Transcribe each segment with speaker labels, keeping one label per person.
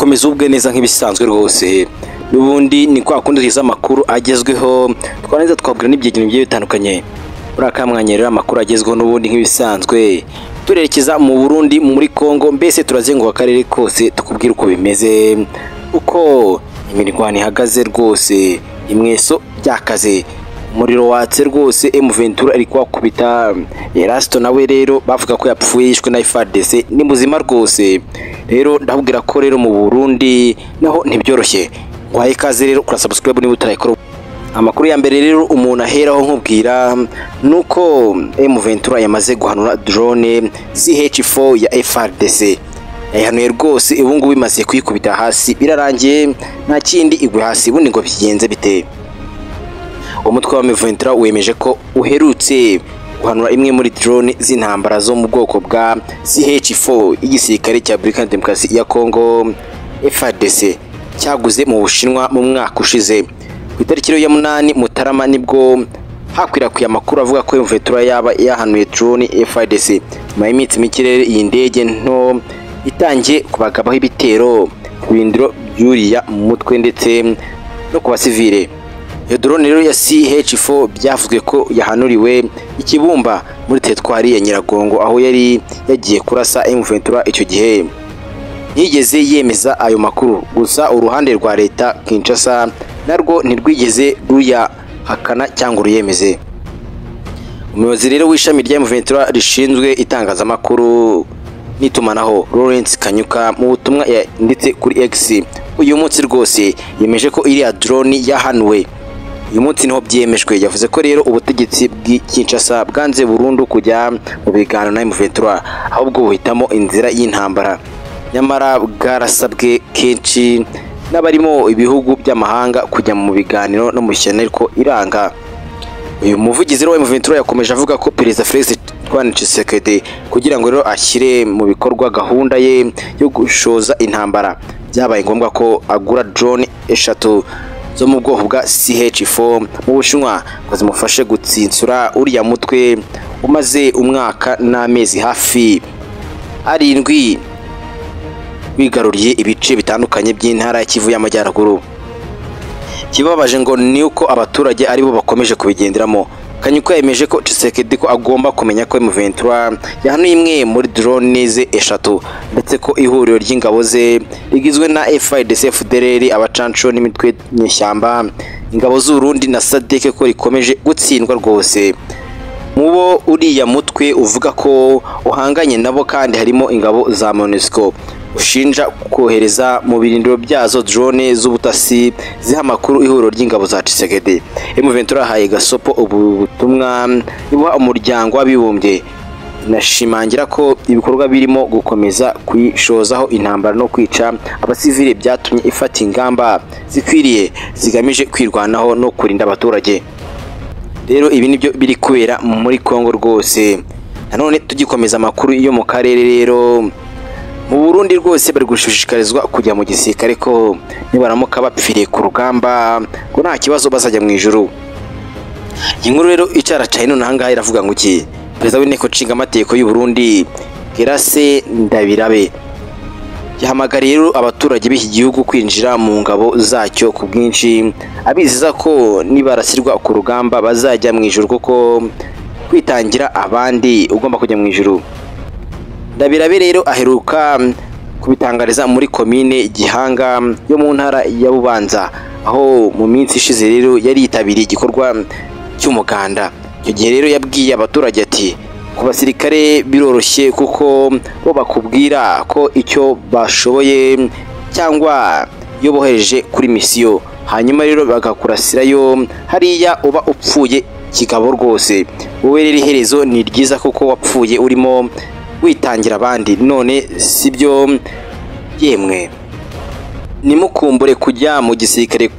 Speaker 1: komeza ubwe neza nk'ibisanzwe rwose n'ubundi ni kwa kundi tugize amakuru agezweho twarangiza twabwira n'ibyegeno bigiye bitandukanye buriya kamwanya rero amakuru agezweho n'ubundi nk'ibisanzwe turerekeza mu burundi muri congo mbese turazenguka akarere kose tukubwira uko bimeze uko imirwano ihagaze rwose imweso byakaze umuriro watse rwose emuventura ari kuhakubita erasito nawe rero bavuga ko yapfuye yishwe na FARDC ni muzima rwose rero ndabwira ko rero mu burundi naho ntibyoroshye nguhaye ikaze rero kura subscribe niba utarayikora amakuru ya mbere rero umuntu aheraho nkubwira nuko emuventura yamaze guhanura drone CH4 ya FARDC yayihanuye rwose ubu ngubu imaze kuyikubita hasi birarangiye nta kindi igwe hasi ubundi ngo bigenze biteye umutwe wa Miventura wemeje ko uherutse guhanura imwe muri drone z'intambara zo mu bwoko bwa CH4 igisirikare cya Republika Demokarasi ya Kongo FARDC cyaguze mu Bushinwa mu mwaka ushize ku itariki rero ya munani Mutarama nibwo hakwirakwiye amakuru avuga ko Miventura yaba yahanuye drone FARDC nyuma y'iminsi mike rero iyi ndege nto itangiye kubagabaho ibitero ku birindiro by'uriya mutwe ndetse no ku basivile iyo drone rero ya CH4 byavuzwe ko yahanuriwe ikibumba muri teritwari ya Nyiragongo aho yari yagiye kurasa M23 icyo gihe ntiyigeze yemeza ayo makuru gusa uruhande rwa leta Kinshasa narwo ntirwigeze ruyahakana cyangwa ruyemeze umuyobozi rero w'ishami rya M23 rishinzwe itangazamakuru n'itumanaho Lawrence Kanyuka mu butumwa yanditse kuri X uyu munsi rwose yemeje ko iriya drone yahanuwe uyu munsi niho byemejwe yavuze ko rero ubutegetsi bw'ikinshasa bwanze burundu kujya mu biganiro na M23 ahubwo buhitamo inzira y'intambara nyamara bwarasabwe kenshi n'abarimo ibihugu by'amahanga kujya mu biganiro no mu ishyano ariko iranga uyu muvugizi wa M23 yakomeje avuga ko Perezida Felix Antoine Tshisekedi kugira ngo rero ashyire mu bikorwa gahunda ye yo gushoza intambara byabaye ngombwa ko agura drone eshatu zo mu bwoko bwa CH4 mu Bushinwa ngo zimufashe gutsinsura uriya mutwe umaze umwaka n'amezi hafi arindwi wigaruriye ibice bitandukanye by'intara y'Ikivu y'Amajyaruguru kibabaje ngo ni uko abaturage aribo bakomeje kubigenderamo Kanyuko yemeje ko Tshisekedi ko agomba kumenya ko M23 yahanuye imwe muri drone ze eshatu ndetse ko ihuriro ry'ingabo ze rigizwe na FARDC FDLR abacanco n'imitwe nyeshyamba ingabo z'Urundi na SADC ko rikomeje gutsindwa rwose mubo uriya mutwe uvuga ko uhanganye nabo kandi harimo ingabo za MONUSCO ushinja kohereza mu birindiro byazo drone z'ubutasi ziha amakuru ihuriro ry'ingabo za Tshisekedi M23 yahaye gasopo ubu butumwa ibuha umuryango w'abibumbye inashimangira ko ibikorwa birimo gukomeza kwishozaho intambara no kwica abasivile byatumye ifata ingamba zikwiriye zigamije kwirwanaho no kurinda abaturage rero ibi nibyo biri kubera muri Kongo rwose nanone tugikomeza amakuru yo mu karere rero mu Burundi rwose bari gushishikarizwa kujya mu gisirikare ko nibaramuka bapfiriye ku rugamba ngo nta kibazo bazajya mu ijuru iyi nkuru rero icaracaye none ahangaha iravuga ngo iki perezida w'inteko nshinga amategeko y'u Burundi Grace Ndabirabe yahamagariye rero abaturage b'iki gihugu kwinjira mu ngabo zacyo ku bwinshi abizeza ko nibarasirwa ku rugamba bazajya mu ijuru kuko kwitangira abandi ugomba kujya mu ijuru ndabirabe rero aheruka kubitangariza muri komine gihanga yo mu ntara ya bubanza aho mu minsi ishize rero yari yitabiriye igikorwa cy'umuganda icyo gihe rero yabwiye abaturage ati ku basirikare biroroshye kuko bo bakubwira ko icyo bashoboye cyangwa iyo bohereje kuri misiyo hanyuma rero bagakurasirayo hariya uba upfuye kigabo rwose wowe rero iherezo ni ryiza kuko wapfuye urimo witangira abandi none si byo yemwe nimukumbure kujya mu gisirikare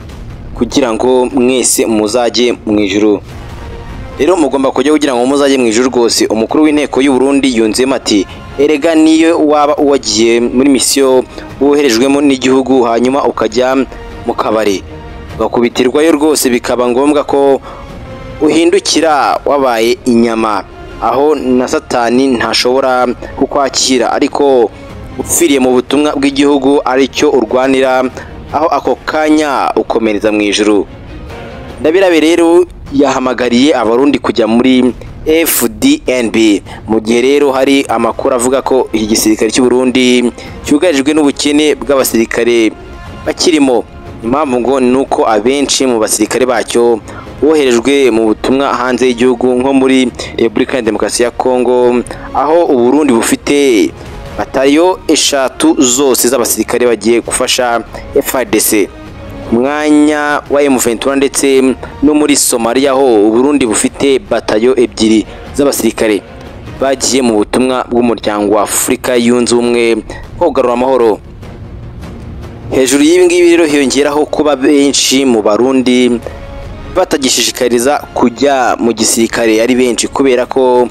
Speaker 1: kugira ngo mwese muzajye mu ijuru rero mugomba kujya kugira ngo muzajye mu ijuru rwose umukuru w'inteko y'u Burundi yunzemo ati erega niyo waba uwagiye muri misiyo woherejwemo n'igihugu hanyuma ukajya mu kabari ugakubitirwayo rwose bikaba ngombwa ko uhindukira wabaye inyama aho na satani ntashobora kukwakira ariko upfiriye mu butumwa bw'igihugu aricyo urwanira aho ako kanya ukomereza mu ijuru ndabirabe rero yahamagariye abarundi kujya muri FDNB mu gihe rero hari amakuru avuga ko iki gisirikare cy'u Burundi cyugarijwe n'ubukene bw'abasirikare bakirimo impamvu ngo ni uko abenshi mu basirikare bacyo boherejwe mu butumwa hanze y'igihugu nko muri Repubulika ya Demokarasi ya Kongo aho Uburundi bufite batayo eshatu zose z'abasirikare bagiye gufasha FARDC umwanya wa M23 ndetse no muri Somalia ho Burundi bufite batayo ebyiri z'abasirikare bagiye mu butumwa bw'umuryango wa Afurika yunze ubumwe wo kugarura amahoro hejuru y'ibi ngibi rero hiyongeraho kuba benshi mu barundi batagishishikariza kujya mu gisirikare ari benshi kubera ko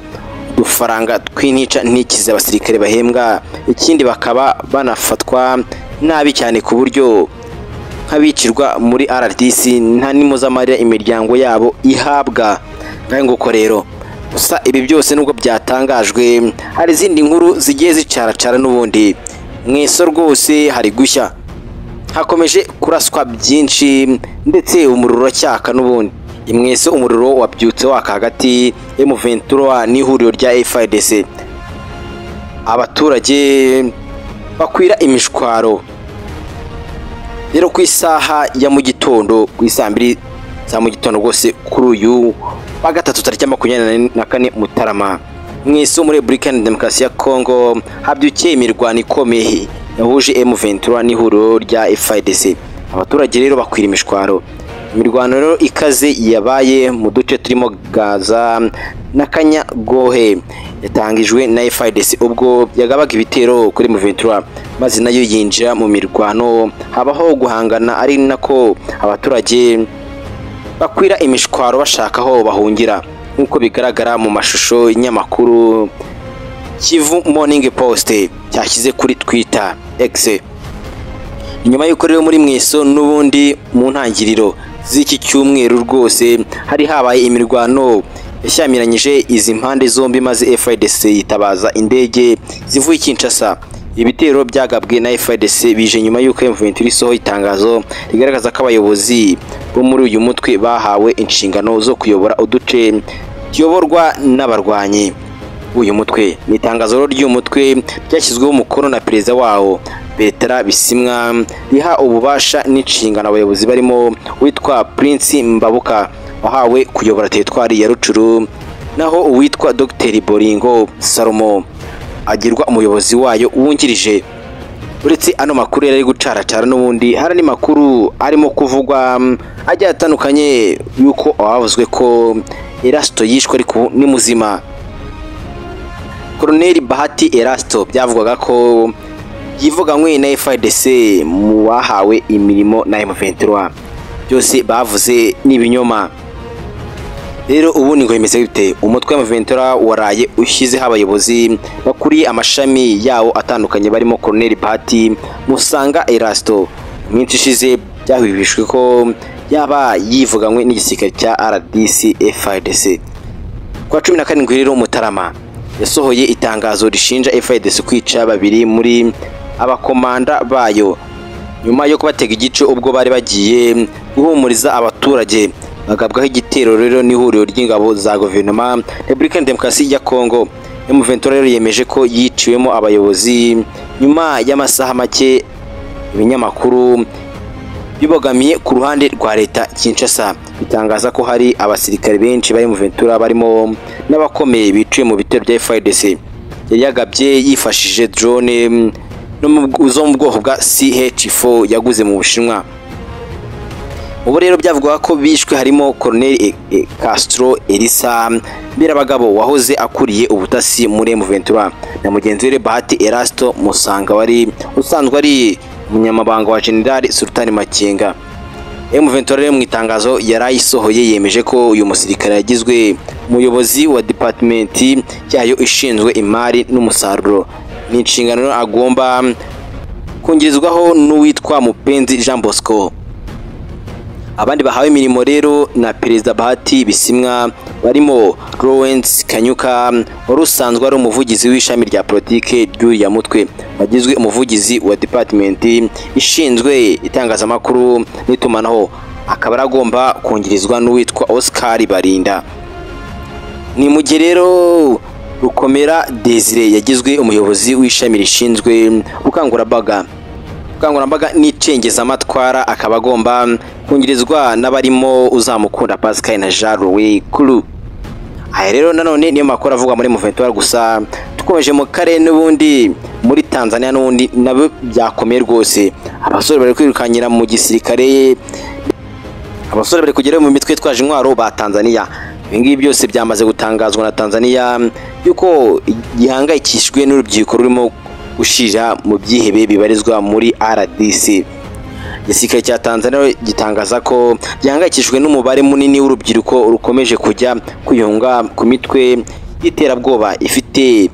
Speaker 1: udufaranga tw'intica ntikize abasirikare bahembwa ikindi bakaba banafatwa nabi cyane ku buryo nk'abicirwa muri RDC nta n'imuzamarira imiryango yabo ihabwa ngaho nguko rero gusa ibi byose nubwo byatangajwe hari izindi nkuru zigiye zicaracara n'ubundi mu iso rwose hari gushya hakomeje kuraswa byinshi ndetse umuriro uracyaka n'ubundi imweso umuriro wabyutse waka hagati y'umuventura n'ihuriro rya FIDC abaturage bakwira imishwaro rero ku isaha ya mu gitondo ku isaa mbiri za mu gitondo rwose kuri uyu wa gatatu tariki ya makumyabiri na kane mutarama mu isi muri repubulika ya demokarasi ya kongo habyukiye imirwano ikomeye yahuje M23 n'ihuriro rya FIDC abaturage rero bakwira imishwaro imirwano rero ikaze yabaye mu duce turimo Gaza na Kanyagohe yatangijwe na FIDC ubwo yagabaga ibitero kuri M23 maze nayo yinjira mu mirwano habaho guhangana ari nako abaturage bakwira imishwaro bashaka aho bahungira nk'uko bigaragara mu mashusho y'inyamakuru Kivu Morning Post cyashyize kuri Twitter X nyuma y'uko rero muri mweso n'ubundi mu ntangiriro z'iki cyumweru rwose hari habaye imirwano yashyamiranyije izi mpande zombi maze FIDC yitabaza indege zivuye i Kinshasa ibitero byagabwe na FIDC bije nyuma y'uko M23 isohoye itangazo rigaragaza ko abayobozi bo muri uyu mutwe bahawe inshingano zo kuyobora uduce tuyoborwa n'abarwanyi uyu mutwe ni itangazo rero ry'uyu mutwe ryashyizweho umukono na perezida wawo Bertrand Bisimwa riha ububasha n'inshingano abayobozi barimo witwa Prince Mbabuka wahawe kuyobora teritwari ya Rucuru naho uwitwa Dr Boringo Salomo agirwa umuyobozi wayo wungirije uretse ano makuru yari ari gucaracara n'ubundi hari andi makuru arimo kuvugwa mm, agiye atandukanye y'uko abavuzwe ko Erasto yishwe ariko ubu ni muzima Colonel Bahati Erasto byavugwaga ko yivuganywe na FIDC mu bahawe imirimo na M23 byose bavuze n'ibinyoma rero ubu ni kwemeza bite umutwe wa M23 waraye ushyizeho abayobozi bakuriye amashami yawo atandukanye barimo Colonel Bahati Musanga Erasto iminsi ishize byahwihishwe ko yaba yivuganywe n'igisirikare cya RDC FIDC kuwa cumi na karindwi rero Mutarama yasohoye itangazo rishinja FIDC kwica babiri muri abakomanda bayo nyuma yo kubatega igice ubwo bari bagiye guhumuriza abaturage bagabwaho igitero rero n'ihuriro ry'ingabo za guverinoma Republika Demokarasi ya Kongo M23 rero yemeje ko yiciwemo abayobozi nyuma y'amasaha make ibinyamakuru bibogamiye ku ruhande rwa leta Kinshasa bitangaza ko hari abasirikare benshi bari mu Ventura barimo n'abakomeye biciye mu bitero bya FARDC yari yagabye yifashishije drone mm, no mu bw- zo mu bwoko bwa CH4 yaguze mu Bushinwa ubu rero byavugaga ko bishwe harimo Colonel E- E- Castro Elisa Birabagabo wahoze akuriye ubutasi muri M23 na mugenzi we Bahati Erasto Musanga wari usanzwe ari umunyamabanga wa General Sultan Makenga M23 rero mu itangazo yarayisohoye yemeje ko uyu musirikare yagizwe umuyobozi wa department yayo ishinzwe imari n'umusaruro ni inshingano rero agomba kungirizwaho n'uwitwa Mupenzi Jean Bosco abandi bahawe imirimo rero na perezida bahati bisimwa barimo lawrence kanyuka wari usanzwe ari umuvugizi w'ishami rya politike ry'uriya mutwe wagizwe umuvugizi wa departimenti ishinzwe itangazamakuru n'itumanaho akaba aragomba kongerezwa n'uwitwa oscar barinda ni mu gihe rero rukomera desire yagizwe umuyobozi w'ishami rishinzwe ubukangurambaga ubukangurambaga n'icengezamatwara akaba agomba kungirizwa n'abarimo uzamukunda pascal na jean louis kuru aya rero nanone niyo makuru avugwa muri muventura gusa dukomeje mu karere n'ubundi muri tanzania n'ubundi nabyo byakomeye rwose abasore bari kwirukankira mu gisirikare abasore bari kugerayo mu mitwe yitwaje intwaro ba tanzania ibingibi byose byamaze gutangazwa na tanzania yuko gihangayikishijwe n'urubyiruko rurimo gushira mu byihebe bibarizwa muri rdc igisirikare cya tanzania gitangaza ko gihangayikishijwe n'umubare munini w'urubyiruko rukomeje kujya kwiyunga ku mitwe y'iterabwoba ifite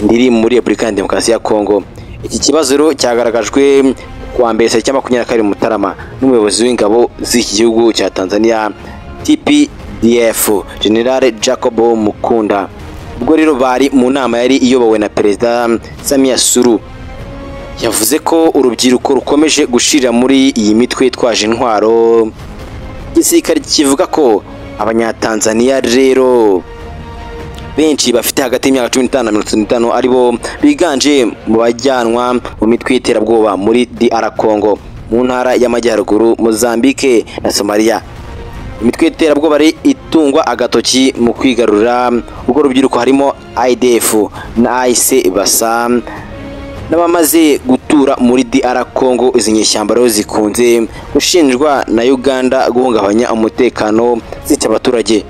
Speaker 1: indiri muri repubulika ya demokarasi ya kongo iki kibazo rero cyagaragajwe kuwa mbere tariki makumyabiri na kabiri mutarama n'umuyobozi w'ingabo z'iki gihugu cya tanzania tipi DF General Jacob Mukunda ubwo rero bari mu nama yari iyobowe na Perezida Samia Suru yavuze ko urubyiruko rukomeje gushira muri iyi mitwe yitwaje intwaro igisirikare kivuga ko abanyatanzania rero benshi bafite hagati y'imyaka cumi n'itanu na mirongo itatu n'itanu aribo biganje mu bajyanwa mu mitwe y'iterabwoba muri DR Congo mu ntara y'amajyaruguru Mozambique na Somalia imitwe y'iterabwoba ari itungwa agatoki mu kwigarura ubwo rubyiruko harimo idf na ayise basa n'abamaze gutura muri dr congo izi nyishyamba rero zikunze gushinjwa na uganda guhungabanya umutekano zica abaturage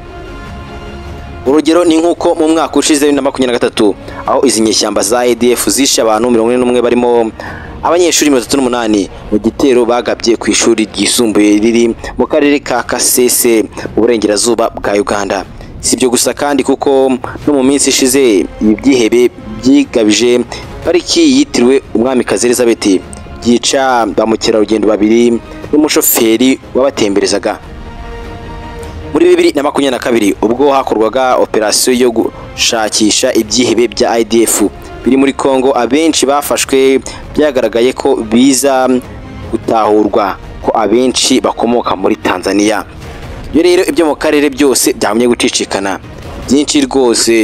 Speaker 1: urugero ni nk'uko mu mwaka ushize bibiri na makumyabiri na gatatu aho izi nyishyamba za adf zishe abantu mirongo ine n'umwe barimo abanyeshuri mirongo itatu n'umunani mu gitero bagabye ku ishuri ryisumbuye riri mu karere ka kasese mu burengerazuba bwa uganda si ibyo gusa kandi kuko no mu minsi ishize ibi byihebe byigabije pariki yitiriwe umwamikazi elizabeth byica ba mukerarugendo babiri n'umushoferi wabatemberezaga muri bibiri na makumyabiri na kabiri ubwo hakorwaga operasiyo yo gushakisha ibyihebe bya idf biri muri Kongo abenshi bafashwe byagaragaye ko biza gutahurwa ko abenshi bakomoka muri Tanzania iyo rero ibyo mu karere byose byagumye gucicikana byinshi rwose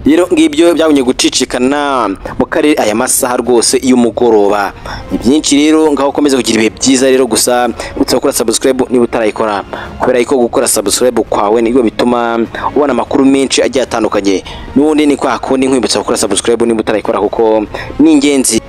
Speaker 1: rero ngibyo byagumye gucicikana mu karere aya masaha rwose y'umugoroba ni byinshi rero ngaho ukomeze kugira ibihe byiza rero gusa utse gukora subscribe niba utarayikora kubera ko gukora subscribe kwawe nibyo bituma ubona amakuru menshi agiye atandukanye n'ubundi ni kwa kundi nkwibutsa gukora subscribe niba utarayikora kuko ni ingenzi